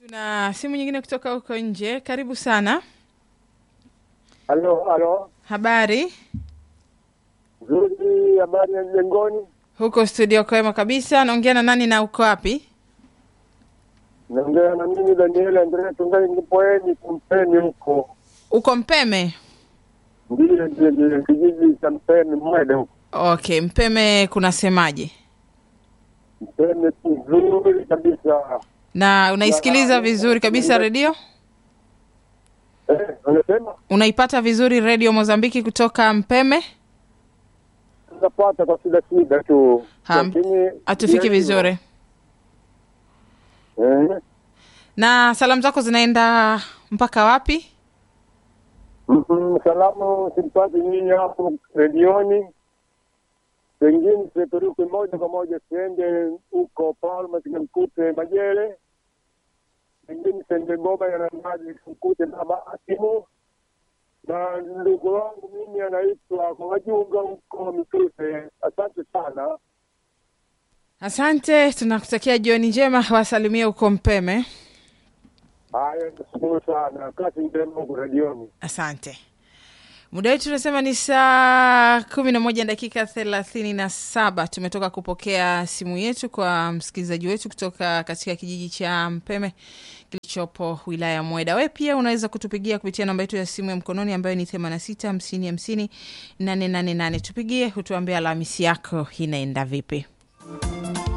Tuna simu nyingine kutoka huko nje. Karibu sana. Halo, halo. Habari Nzuri, habari ya mjengoni? huko studio? Kwema kabisa. Naongea na nani na uko wapi? Naongea na mimi Daniel Andrea Tungai Nipoeni Kumpeni huko. Uko Mpeme? Ndiyo, ndiyo, ndiyo, kijiji cha Mpeni Mwede huko. Okay, Mpeme kunasemaje? Mpeni nzuri kabisa. Na unaisikiliza vizuri kabisa redio? Eh, unasema Unaipata vizuri redio Mozambiki kutoka Mpeme? tunapata kwa shida shida tu, Ham- lakini Hatufiki vizuri. Eh, Na salamu zako zinaenda mpaka wapi? mhm, salamu simpati nyinyi hapo redioni, pengine sipeperuke moja kwa moja siende huko Palma sikamkute Majele, pengine sende Goma ya Namaji simkute baba Asimu na ndugu wangu mimi anaitwa kwa Wajunga huko Mituse. Asante sana. Asante, tunakutakia jioni njema. Wasalimie huko Mpeme. Haya, nashukuru sana, kazi njema huko redioni. Asante. Muda wetu tunasema ni saa kumi na moja dakika thelathini na saba. Tumetoka kupokea simu yetu kwa msikilizaji wetu kutoka katika kijiji cha Mpeme kilichopo wilaya ya Mweda. We pia unaweza kutupigia kupitia namba yetu ya simu ya mkononi ambayo ni themani na sita hamsini hamsini nane nane nane. Tupigie, hutuambia Alhamisi yako inaenda vipi.